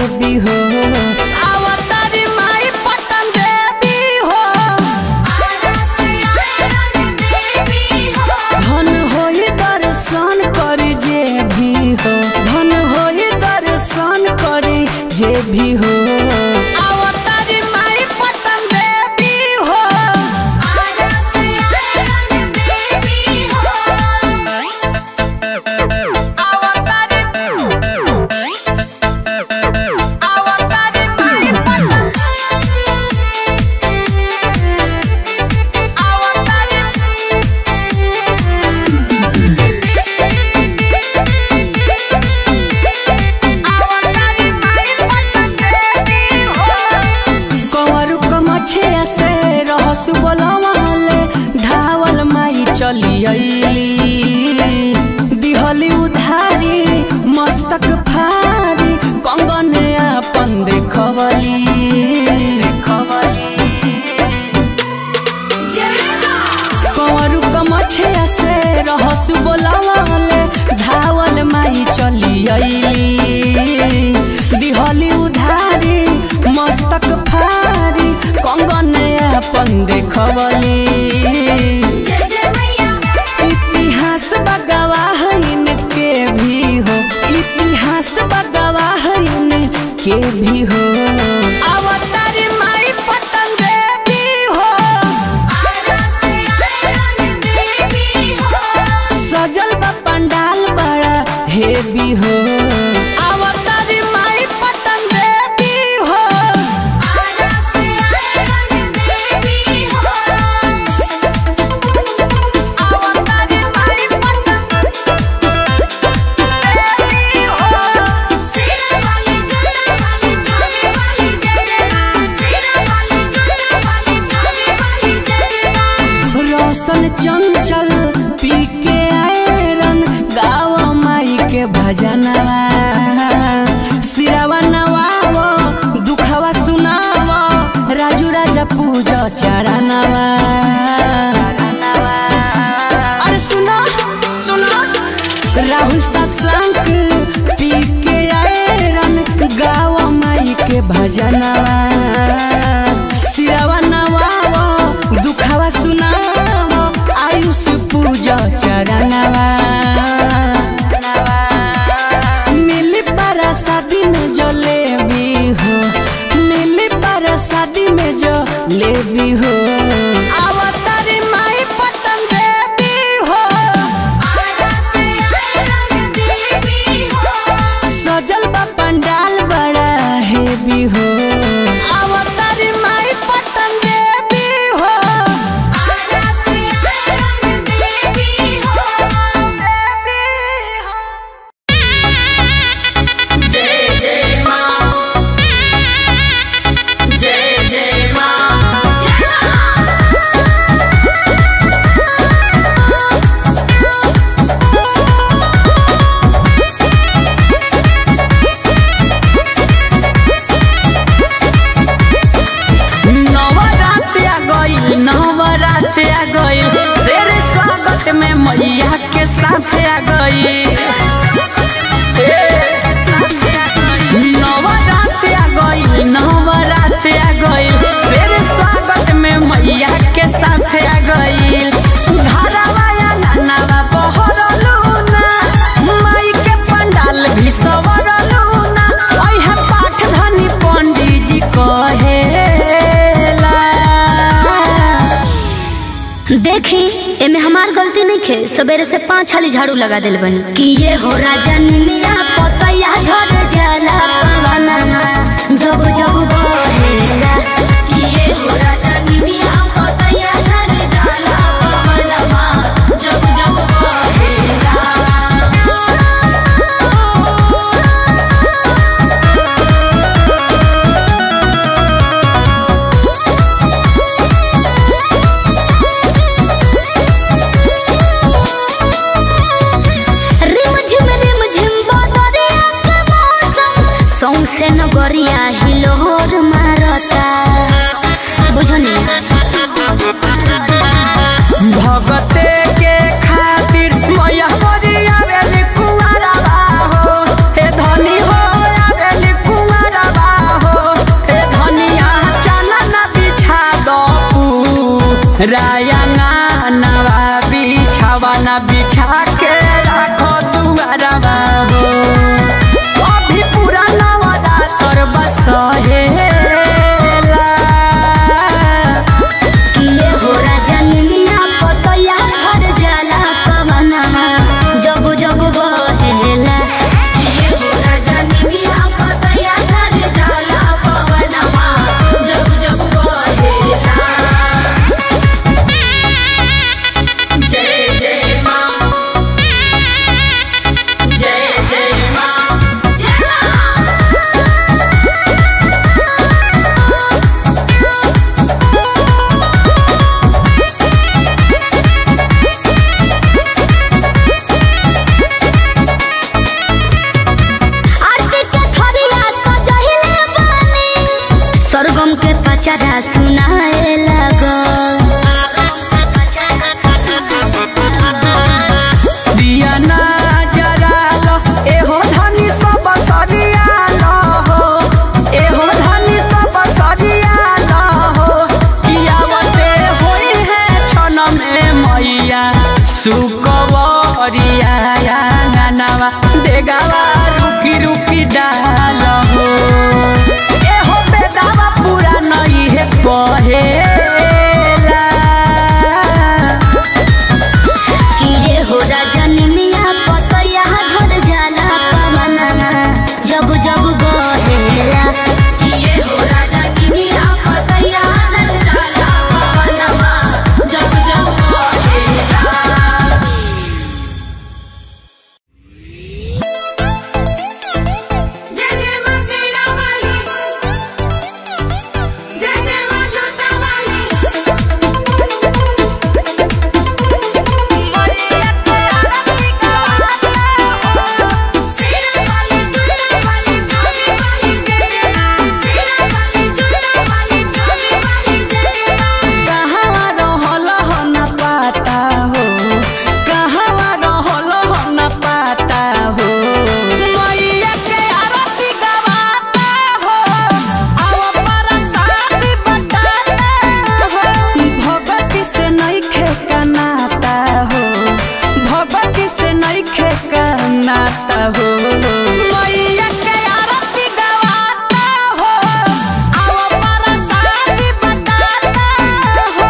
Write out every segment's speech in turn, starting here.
भी हो अवतारी माई पटन देवी हो धन होई दर्शन करी जे भी हो धन होई दर्शन करी जे भी हो अवतारी माई पटन देवी हो अवतारी अवतारी माई पटन अवतारी कंवरू कमछिया से रहसु बोलवाले धावल माई चली अइली दिहली उधारी मस्तक फारी कंगन अपन देखवली कंवरू कमछिया से रहसु बोलवाले धावल माई चली अइली दिहली उधारी मस्तक फारी कंगन अपन देखवली इतिहास बगवाह इनके भी हो इतिहास बगवाह इनके भी हो अवतारी माई पटन देवी हो सजल बा पंडाल बड़ा हेवी हो अवतारी माई पटन देवी हो अवतारी माई पटन देवी हो रोशन चंचल पी के आयरन गाव माई के भजनवा सिरवा नवावो दुखवा सुनावो राजू राजा पूजा चरणवा अरे सुनो सुनो राहुल सत्संग पी के आयरन गाव माई के भजनवा सिरवा नवावो दुखवा सुनावो आयुष पूजा चरणवा मिली पारा शादी में जो ले भी हो मिली पारा शादी में जो ले भी हो अवतारी माई पटन देवी हो सजल बा पंडाल बड़ा हेवी हो अवतारी माई पटन देवी हो देवी हो नवरात्र आ गइल नवरात्र आ गइल शेर स्वागत में मैया के साथ आ गइल नवरात्र आ गइल नवरात्र आ गइल शेर स्वागत में मैया के साथ आ गइल घरवा या नानावा बहरलू ना माई के पंडाल भी सवरलू ना ओहे पाठ धनी पंडित जी कहेला देखी एमे हमार गलती नहीं खे सवेरे से पाँच हाली झाड़ू लगा दिल बनी कि ये हो राजा निमिया पतैया झड़ जाला पवनमा जब जब बहेला कि ये हो राजा निमिया पतैया झड़ जाला पवनमा जब जब बहेला रिम झिम रिम झिम बदरिया के मौसम सौंसे नगरिया हिलोर मारता बुझनी भगते के खातिर मैया बड़ी आवेली कुंवरवा हो हे धनी हो आवेली कुंवरवा रायंगा नवा बिछावा ना बिछा के राखो दुआरवा हो अभी पूरा नवरा तर बसहेला किए हो राजा निमिया पतया झड़ जाला पवनमा जब जब बहेला ये हो राजा निमिया पतया झर जाला पवनमा जब जब बहेला जय जय माँ जय जय माँ जय माँ आरती के थरिया सजहिले बानी सरगम के पचरा सुनाए लगो दिया ना जरालो एहो धनी सब सरियालो हो एहो धनी सब सरियालो हो कियावते होई है छन में मैया सुकवरिया नवा देगावा रुकी रुकी डालो हो एहो बेदावा पूरा नहीं है कहेला किए हो राजा निमिया पतया झड़ जाला पवनमा जब जब बहेला ये हो राजा निमिया पतया झर जाला पवनमा जब जब बहेला जय जय माँ सेना वाली जय जय माँ जोता वाली सेना वाली जोता वाली धामी वाली जय जय माँ सेना वाली जोता वाली धामी वाली जय जय माँ कहवा रहल हो न पाता हो कहवा रहल हो न पाता हो मैया के आरती गवाता हो आव बरसात बताता हो भगवती से नइखे कनाता हो भगवती से नइखे कनाता हो मैया के आरती गवाता हो आव बरसात बताता हो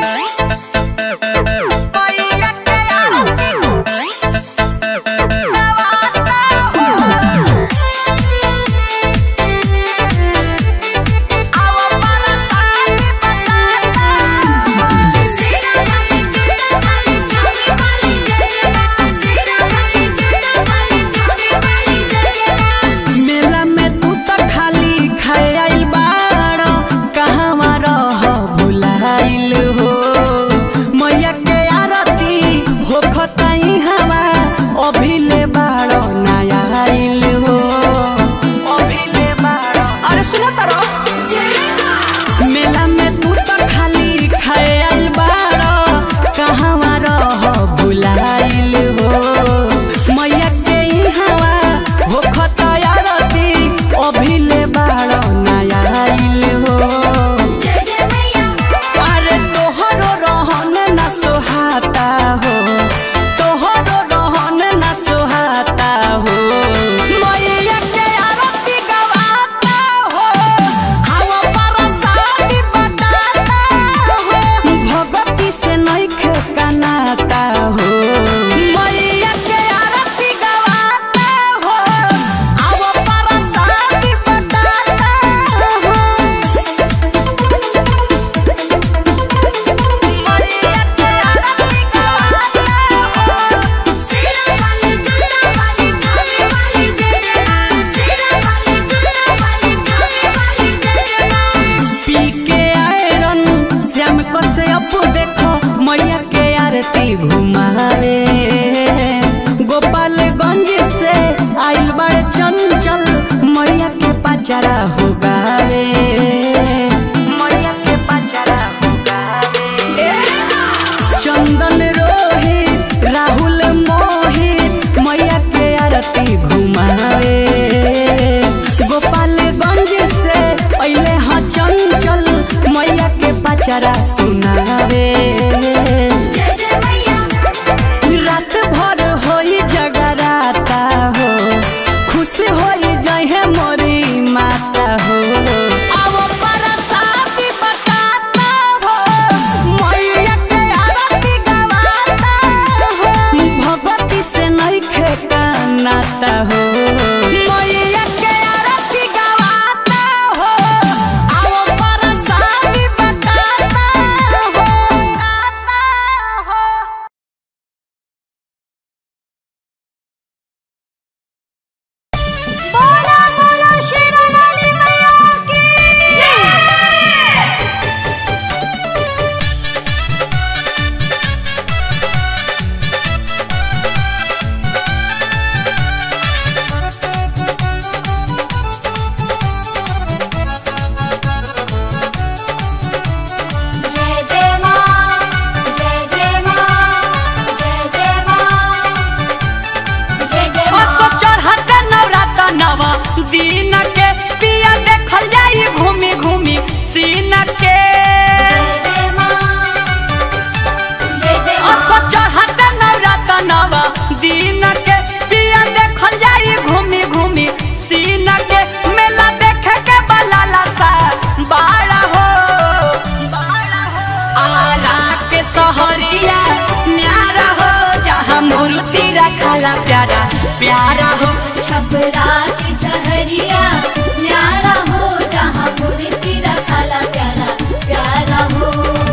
मैया के आरती सेना वाली जोता वाली धामी वाली जय जय माँ सेना वाली जोता वाली धामी वाली जय जय माँ मेला में तू तो खाली खाए आइल बाड़ कहवा रह भुलाइल हो मैया के आरती हो खताई हवा अभिले बाड़ नया आइल हो अभिले बाड़ अरे सुना तारो मेला में तू तो खाली खाए आइल बाड़ कहवा रह भुलाइल हो मैया के हवा हो खताया रती अभिले बाड़ नया आइल हो जय जय मैया अरे तोहरो रहन न सोहाता हो तोहरो रहन न सोहाता हो मैया के आरती गवाता हो आव बरसाती बताता हो भगवती से नइखे कनाता हो मैया के आरती गवाता हो आव बरसाती बताता हो सेना वाली जोता वाली धामी वाली जय जय माँ सेना वाली जोता वाली धामी वाली जय जय माँ पी के आयरन श्याम को से अपू देखो मैया के आरती घुमावे गोपालगंज से आइल बड़े चंचल मैया के पचरा हो गावे मैया के पचरा हो गावे चंदन रोहित राहुल मोहित मैया के आरती घुमावे गोपालगंज से अइले हाँ चंचल मैया के पचरा सुनावे न्यारा हो छपरा की सहरिया न्यारा हो जहाँ मूर्ति रखाला प्यारा प्यारा हो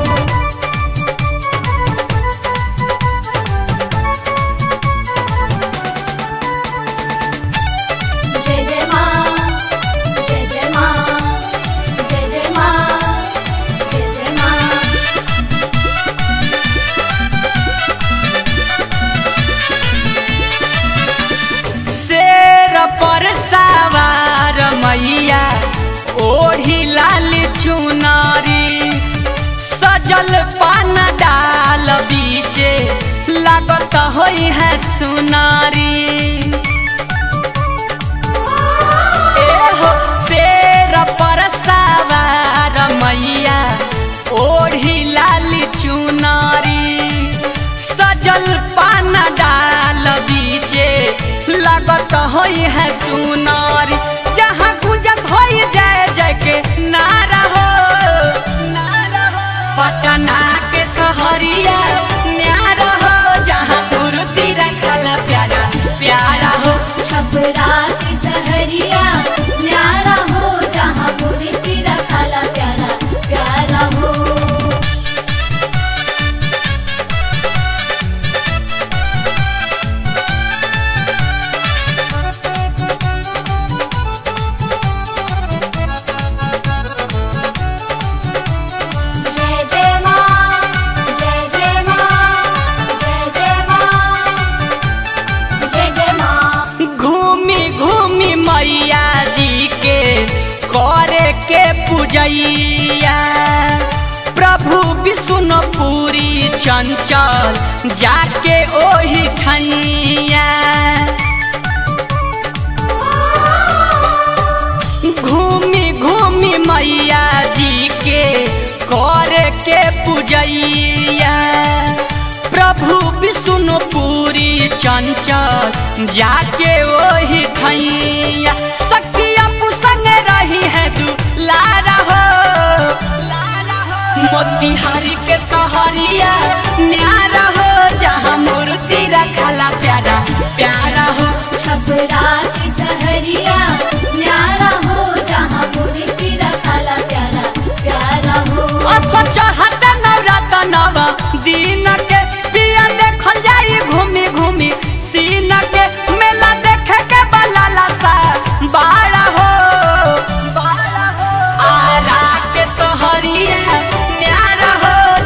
जय जय माँ जय जय माँ जय जय माँ जय जय माँ शेर पर सवार मैया ओढ़ी लाल चुनारी सजल पान डाल बीचे लागत होई है सुनारी एहो शेर पर सवार मैया ओढ़ी लाल चुनारी सजल पान डाल बीचे लागत होई है सुनारी जहाँ गुंजत होई जय जय के नारा हो नारा हो पटना के सहरिया न्यारा हो जहाँ मूर्ति रखल प्यारा प्यारा हो छपरा की सहरिया न्यारा हो जहाँ मूर्ति रखाला प्यारा प्यारा हो जय जय माँ जय जय माँ जय जय माँ जय जय माँ घूमी घूमी मैया जी के करे के पूजैया प्रभु विष्णुपुरी चंचल जाके ओही ठैया घूमी घूमी मैया जी के करे के पूजैया प्रभु विष्णुपुरी चंचल जाके ओही ठैया सखिया पुसंग रही है दुलारा हो मोतिहारी के सहरिया न्यारा हो जहाँ मूर्ति रखला प्यारा प्यारा हो छपरा की सहरिया न्यारा हो जहाँ मूर्ति रखाला प्यारा प्यारा हो असर चढ़त नवरात नव दिन के पिया देखल जाई घूमी घूमी सीन के मेला देखे के बलाला सा बाड़ा हो बाड़ा हो आरा के सहरिया न्यारा हो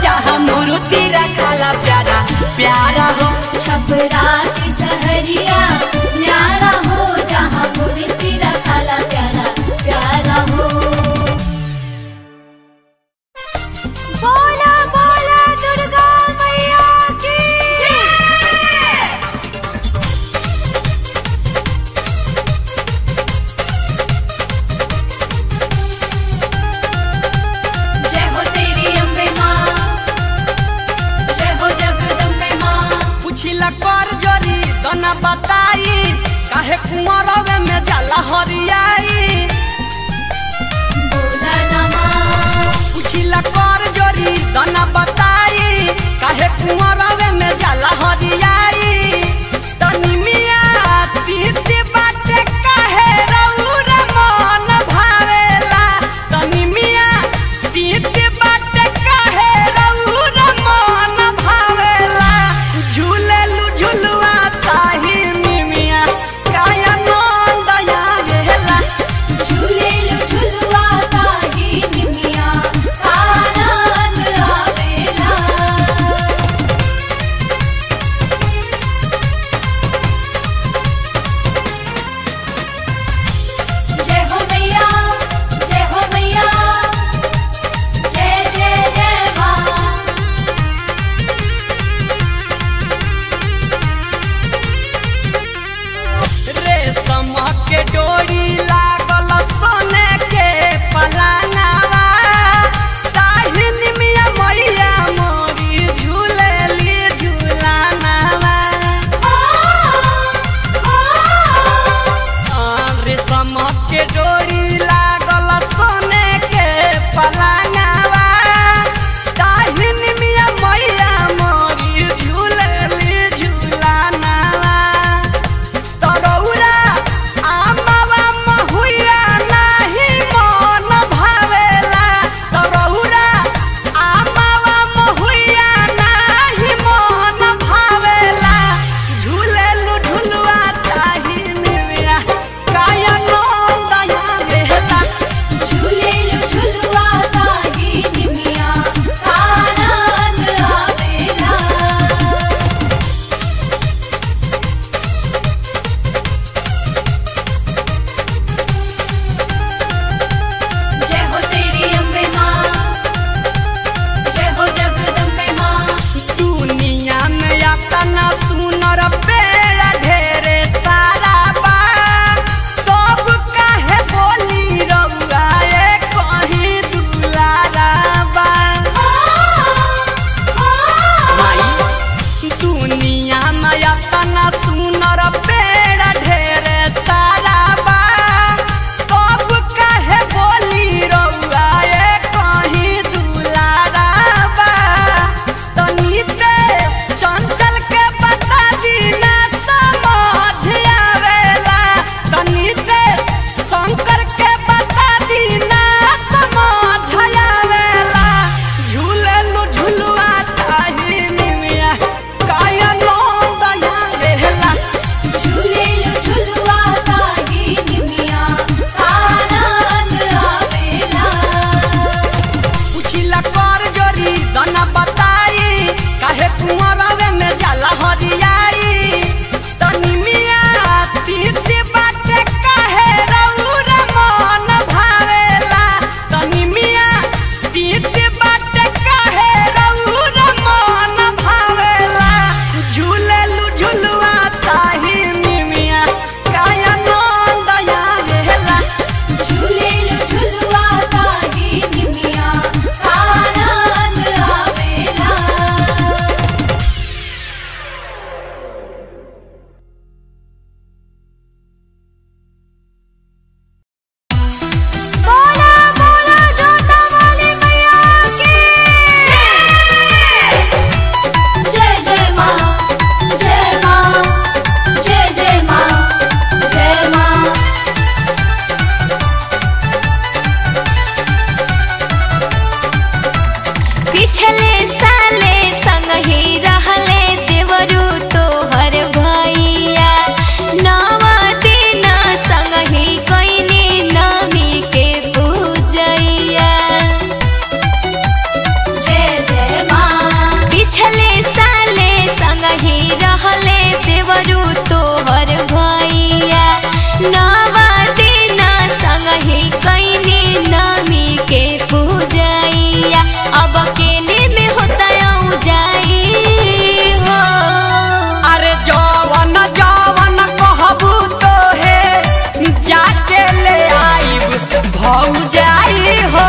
संगही कैनी नामी के पूजैया अब अकेले में होता जाई हो अरे जवन जवन कहबू तो हे जाके ले आइब भौजाई हो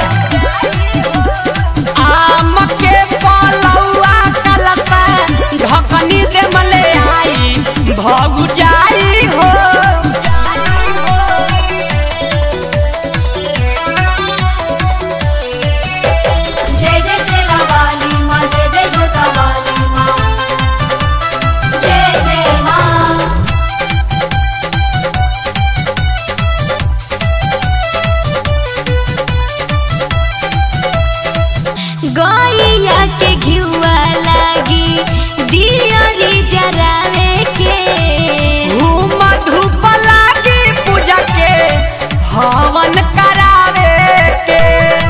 आम के पलौआ कलसा ढकनी दे मले आई भौजाई हो जय जय सेना वाली माँ जय जय जोता वाली माँ जय जय माँ गैया के घिउआ लागी दियरी जरावे के धूम धूप लागी पूजा के हवन करावे के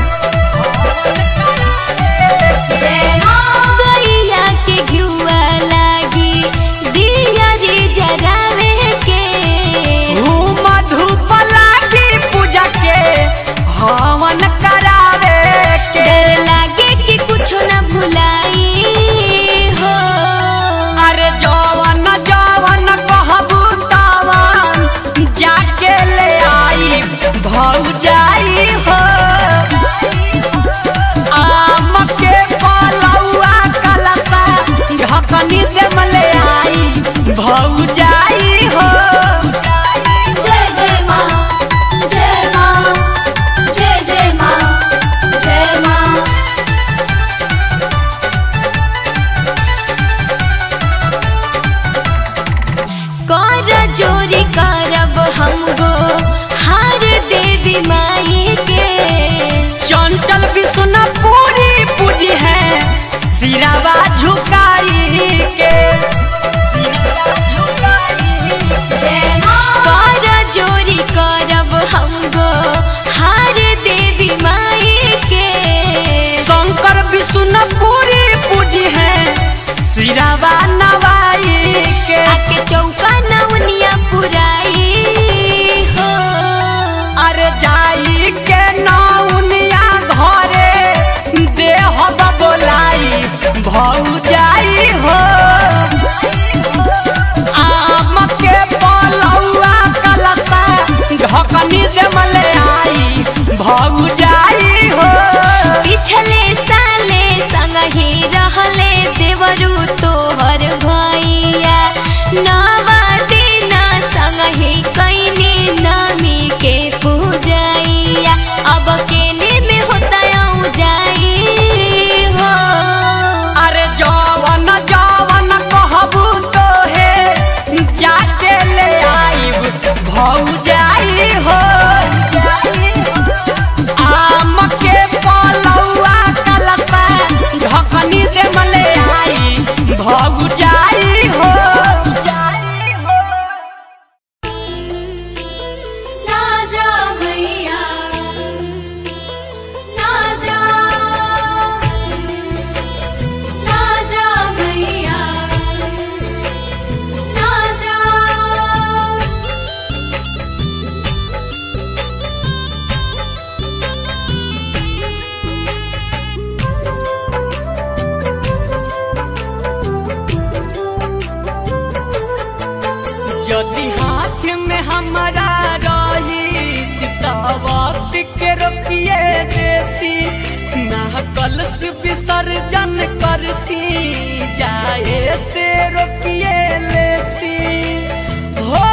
गैया के घिउआ लागी दियरी जरावे के धूम धूप लागी पूजा के हवन करावे के डर लागे कि कुछ न भुलाई हो अरे जवन जवन कहबू तवन जाके ले आई भौजाई हो आम के पलौआ कलसा ढकनी दे मले आई भौजाई हो जय जय माँ जय माँ जय जय माँ जय माँ कर जोरी करब हम गो हार देवी माई के चंचल विष्णु पूरी पूजी है सिरावा झुकाई के सिरावा झुकाई कर जोरी करब हम गो हार देवी माई के शंकर विष्णु पूरी पूजी है सिरावा नवाई के आके चौका नवनिया पुराई हो अरे जाई के नौनिया घरे देह बोलाई भौजाई हो आम के पलौआ कलसा ढकनी दे मले आई भौजाई हो पिछले साले संगही रहले देवरू तोहर भैया नवा दिन संगही कैनी नामी के पूजैया अब अकेले में होता जाई हो अरे जवन जवन कहबू तो हे जाके ले आइब भौजाई हो आम के पलौआ कलसा ढकनी दे मले आई भौजाई हो ना जा भैया ना जा ना जा भैया ना जा यदि हाथ में हमारा रही त वक्त के रोकिए देती ना कलश विसर्जन करती जाए से रोकिए लेती हो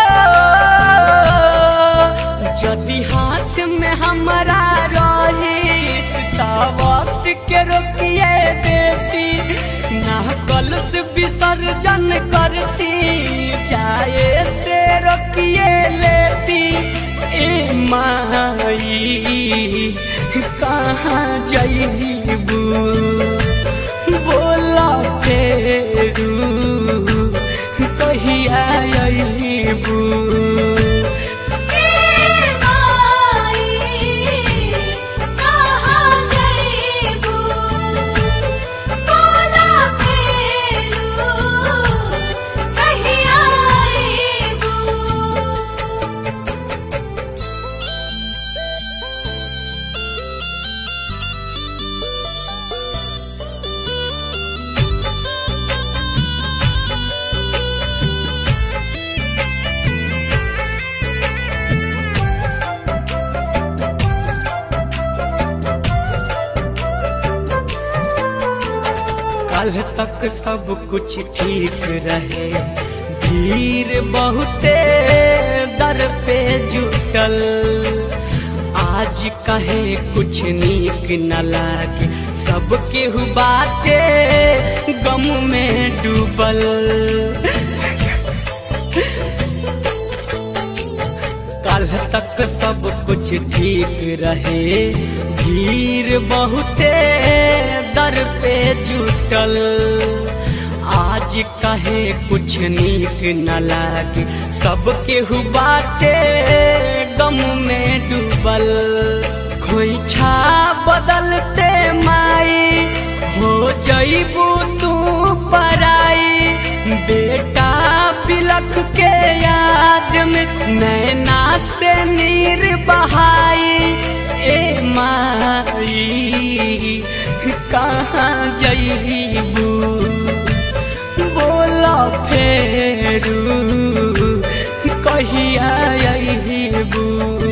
यदि हाथ में हमारा रही त वक्त के रोकिए देती ना कलश विसर्जन करती जाए से रोकिए लेती ए माई कहाँ जईबू बोला फेरू कहिया अईबू कल तक सब कुछ ठीक रहे भीड़ बहुते दर पे जुटल आज कहे कुछ नीक न लागे सब केहू बाटे गम में डूबल कल तक सब कुछ ठीक रहे भीड़ बहुते दर पे जुटल आज कहे कुछ नीक न लागे सब केहू बाटे गम में डूबल खोइछा बदलते माई हो जईबू तू पराई बेटा बिलख के याद में नैना से नीर बहाई ए माई कहाँ जईबू बोला फेरू कहिया अईबू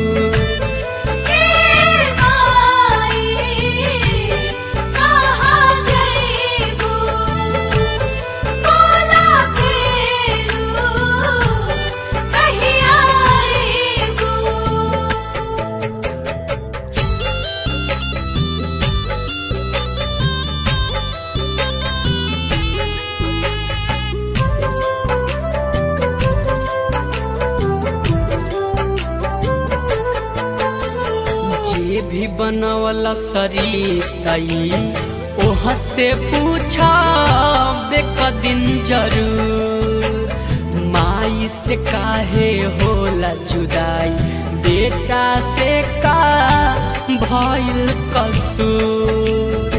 जे भी बनवला सरीतई ओह से पूछा बेकदिन जरूर माई से काहे होला जुदाई बेटा से का भइल कसूर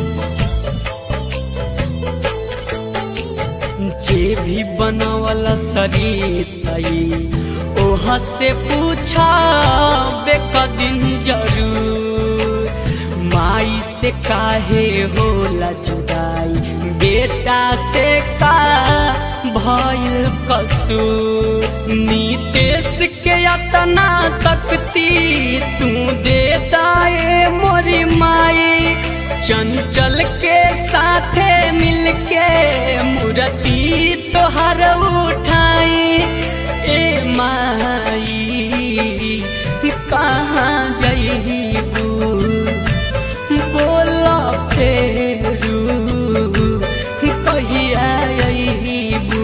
जे भी बनवला सरीतई ओह से पूछा बेकदिन जरूर माई से काहे होला जुदाई बेटा से का भइल कसूर नीतेश के अतना शक्ति तू देता ए मोरी माई चंचल के साथे मिलके मूर्ति तोहर उठाई ए माई कहाँ जईबू बोला फेरू कहिया अईबू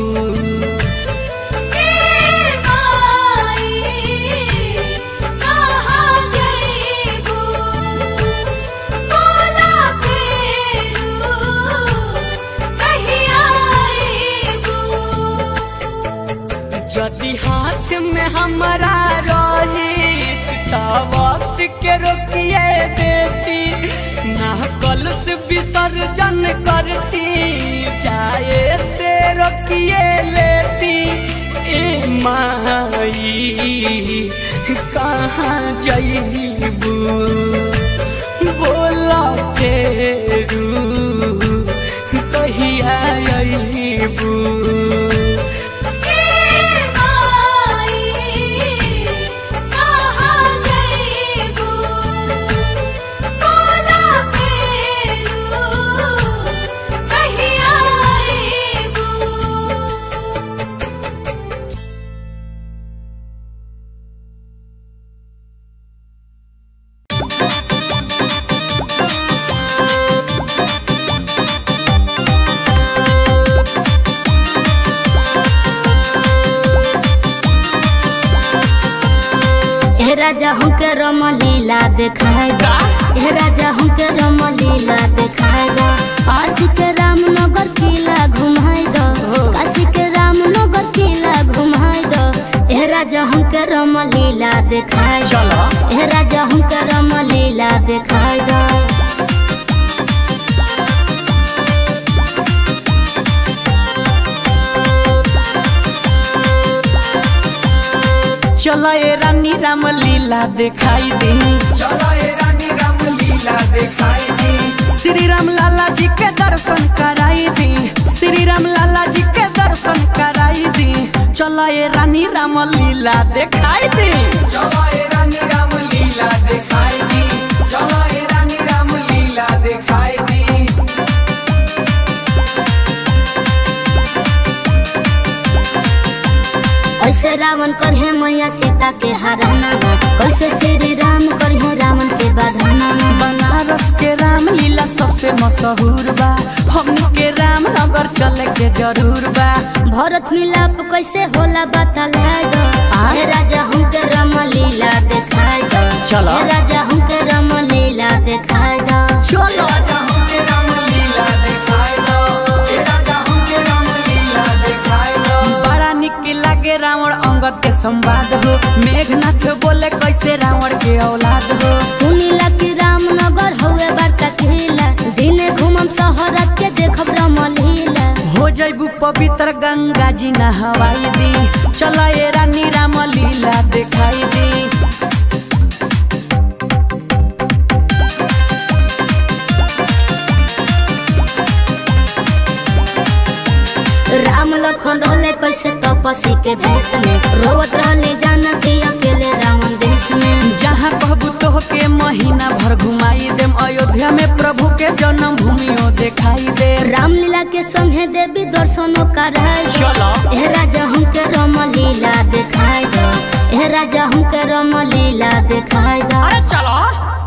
यदि हाथ में हमारा रही त वक्त के रोकिए देती ना कलश विसर्जन करती जाए से रोकिए लेती ए माई कहाँ जईबू बोला फेरू कहिया अईबू ए राजा हमके रमलीला देखाए दा ए राजा हमके रमलीला देखाए दा काशी के रामनगर किला घुमाए दो काशी के रामनगर किला घुमाए दो ए राजा हमके रमलीला देखाए दो चलो। ए राजा हमके रमलीला देखाए दो चला ए रानी राम लीला दिखाई दी चलो ए रानी राम लीला दिखाई दी श्री राम लाला जी के दर्शन कराई दी श्री राम लाला जी के दर्शन कराई दी चला ए रानी राम लीला दिखाई दी चलो ए रानी राम लीला दिखाई दी चलो ए रानी राम लीला दिखाई दी सीता के हराना कैसे श्री राम करिए रावण के बधाना बनारस के राम लीला सबसे मशहूर बा हमनी के राम नगर चले के जरूर बा भरत मिलाप कैसे होला बता दो आ? हे राजा हमके राम लीला दिखाई दो चलो। हे राजा हमके राम लीला दिखाई दो चलो राजा हमके रामलीला देखाए दो ए राजा हमके रामलीला देखाए दो बड़ा निक लागे रावण अंगद के संवाद हो मेघनाथ बोले कैसे रावण के औलाद हो सुनीला कि रामनगर हउए बड़का किला दिने घूमम शहर के देखब राम लीला हो जैबू पवित्र गंगा जी नहवाई दी चला ए रानी राम लीला दिखाई दी राम लखन रहले कैसे तपसी के भेष में रोवत रहले जानकी अकेले रावण देश में जहाँ कहबू तो के महीना भर घुमाई देम अयोध्या में प्रभु के जन्म भूमियो दिखाई दे रामलीला के संगे देवी दर्शनों कराई चलो ए राजा हमके राम लीला दिखाई दो ए राजा हमके राम लीला दिखाई दो अरे चलो